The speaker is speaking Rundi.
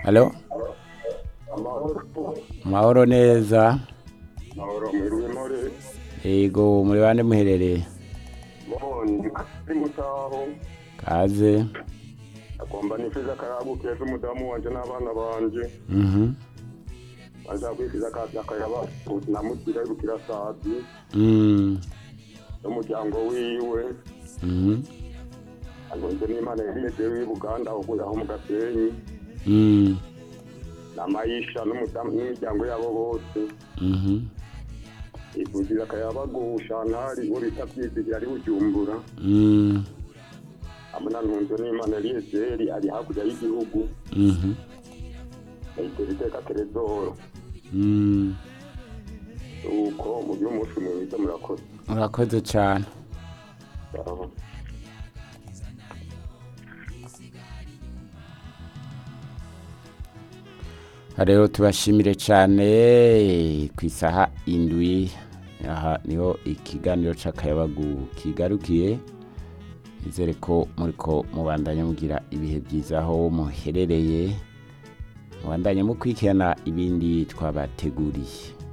halo amahoro mahoro neza amahoro mwiriwe mpore yego muri bande muherereye bondi kari mutaho kaze agomba nifuza akayabu keza umudamu wanje n'abana banje mhm baza kwifuza akazi akayaba namutira ibukira sati mm n'umuryango wiwe mhm agonze n'imana yariyeje w'i buganda aho aho mu gasenyi mm na mayisha n'umudamu n'imiryango yabo bose mhm ivuzira akayabagusha ntari uwo bita byizigira ari bujumbura mm hamwe na ntunze n'imana yariyeje ari hakurya y'igihugu mhm ayitera iteka terezoro mm uko mu by'umunsi mwiza murakoze urakoze cyane Sawa. rero tubashimire cyane ku isaha indwi aha niho ikiganiro cy'akayabagu kigarukiye nizere ko muri ko mubandanya mugira ibihe byiza aho muherereye mubandanya mukurikirana ibindi twabateguriye